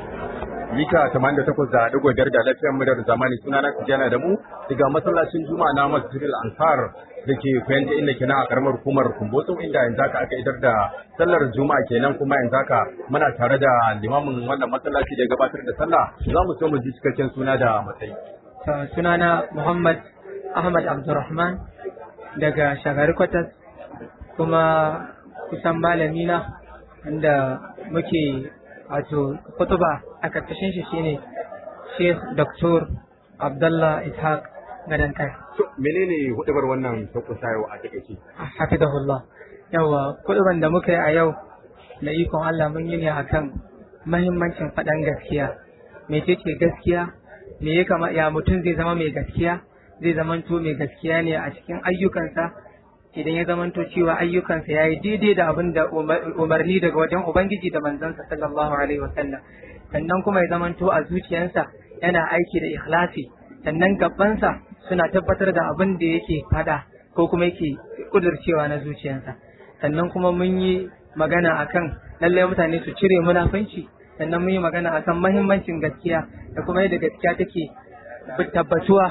mita 88 da digo biyar da lafiyar muryar zamani suna na tijana da mu daga masallacin juma'a na masjidil ansar da ke fahimta inda ke a karamar hukumar kumbotso inda yanzu haka aka idar da sallar juma'a kenan kuma yanzu haka muna tare da limamin wannan masallaci da ya gabatar da sallah za mu so mu ji cikakken suna da matsayi sunana muhammad ahmad abdurrahman daga shagari kwatas kuma kusan malami na inda muke wato kutuba a karkashin shi shine Sheikh Dr. Abdullah Ishaq Gadan Kai. menene hudubar wannan sauƙusa yau a takaice Hafizahullah. Yawa kutuban da muka yi a yau na ikon Allah mun yi ne akan mahimmancin faɗan gaskiya. Mecece gaskiya? Me ya kama ya mutum zai zama mai gaskiya? Zai zamanto mai gaskiya ne a cikin ayyukansa idan ya zamanto cewa ayyukansa ya yi daidai da abin da umarni daga wajen Ubangiji da manzansa sallallahu alaihi wasallam sannan kuma ya zamanto a zuciyarsa yana aiki da ikhlasi sannan gabansa suna tabbatar da abin da yake fada ko kuma yake kudurcewa na zuciyarsa sannan kuma mun yi magana akan lallai mutane su cire munafunci sannan mun yi magana akan mahimmancin gaskiya da kuma yadda gaskiya take tabbatuwa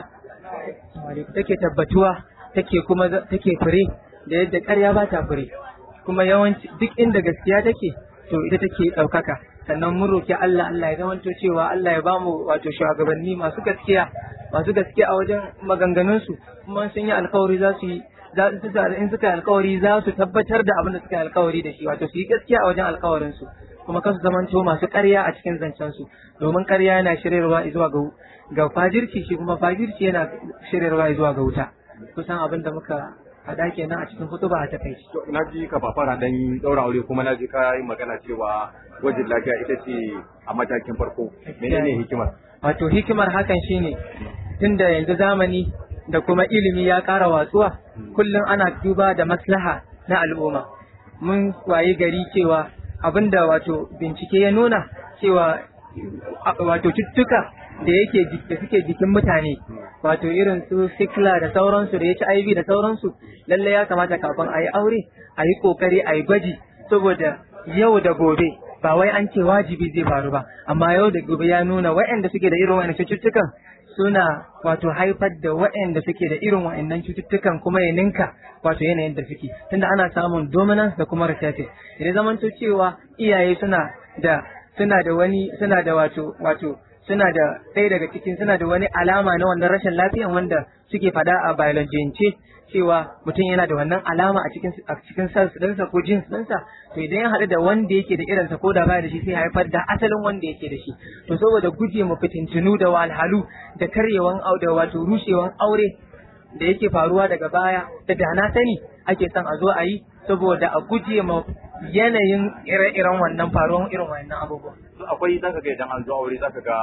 take tabbatuwa take kuma take fure da yadda ƙarya ba ta fure kuma yawanci duk inda gaskiya take to ita take ɗaukaka sannan mun roki Allah Allah ya zamanto cewa Allah ya bamu wato shugabanni masu gaskiya masu gaskiya a wajen maganganun su kuma sun yi alkawari za su yi in suka yi alkawari za su tabbatar da abin da suka yi alkawari da shi wato su yi gaskiya a wajen alkawarin su kuma kasu zamanto masu ƙarya a cikin zancen su domin ƙarya yana shiryarwa zuwa ga ga fajirci shi kuma fajirci yana shiryarwa zuwa ga wuta kusan abin da muka faɗa kenan a cikin hutuba a takaici. na ji ka fafara dan daura aure kuma na ji ka yi magana cewa gwajin lafiya ita ce a matakin farko menene hikimar Wato hikimar hakan shine tunda yanzu zamani da kuma ilimi ya ƙara watsuwa kullum ana duba da maslaha na al'umma mun wayi gari cewa abinda wato bincike ya nuna cewa wato cututtuka da yake da suke jikin mutane wato irin su sikla da sauransu da HIV da sauransu lalle ya kamata kafin a yi aure a yi kokari a yi gwaji saboda yau da gobe ba wai an ce wajibi zai faru ba amma yau da gobe ya nuna waɗanda suke da irin wa'annan cututtukan suna wato haifar da waɗanda suke da irin wa'annan cututtukan kuma ya ninka wato yanayin da suke tunda ana samun dominance da kuma recessive idan zamanto cewa iyaye suna da suna da wani suna da wato wato suna da ɗaya daga cikin suna da wani alama na wannan rashin lafiyan wanda suke fada a biologiyance cewa mutum yana da wannan alama a cikin a cikin cells ɗinsa ko genes ɗinsa to idan ya haɗu da wanda yake da irinsa ko da baya da shi sai haifar da asalin wanda yake da shi to saboda guje mu fitintunu da walhalu da karyewan da wato rushewan aure da yake faruwa daga baya da dana sani ake son a zo a yi saboda a guje ma yanayin ire-iren wannan faruwan irin wannan abubuwan akwai zaka ga idan an zo aure zaka ga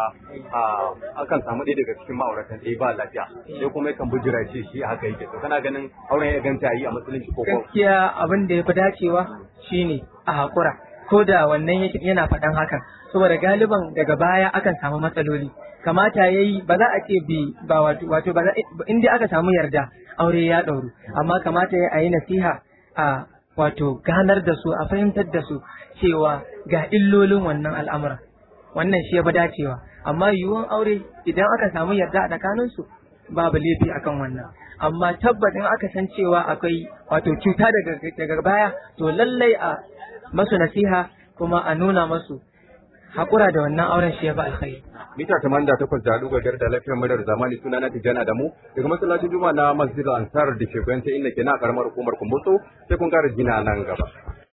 akan samu ɗaya daga cikin ma'auratan ɗaya ba lafiya sai kuma yakan bujira ce shi haka yake to kana ganin auren ya ganta yi a musulunci ko gaskiya abin da ya fi dacewa shine a hakura ko da wannan yana faɗan hakan saboda galiban daga baya akan samu matsaloli kamata yayi ba za a ce bi ba wato wato ba in dai aka samu yarda aure ya ɗauru amma kamata ya yi nasiha a wato ganar da su a fahimtar da su cewa ga illolin wannan al'amura wannan shi ya fi dacewa amma yiwuwan aure idan aka samu yarda a tsakaninsu babu laifi akan wannan amma tabbatin aka san cewa akwai wato cuta daga baya to lallai a masu nasiha kuma a nuna masu haƙura da wannan auren shi ya fi alkhairi mita tamanin da takwas da dubu biyar da lafiyar muryar zamani suna na tijjana da mu daga masallacin juma'a na masjid ansar da ke kwanta inda ke na karamar hukumar kumbuso sai kun kara jina nan gaba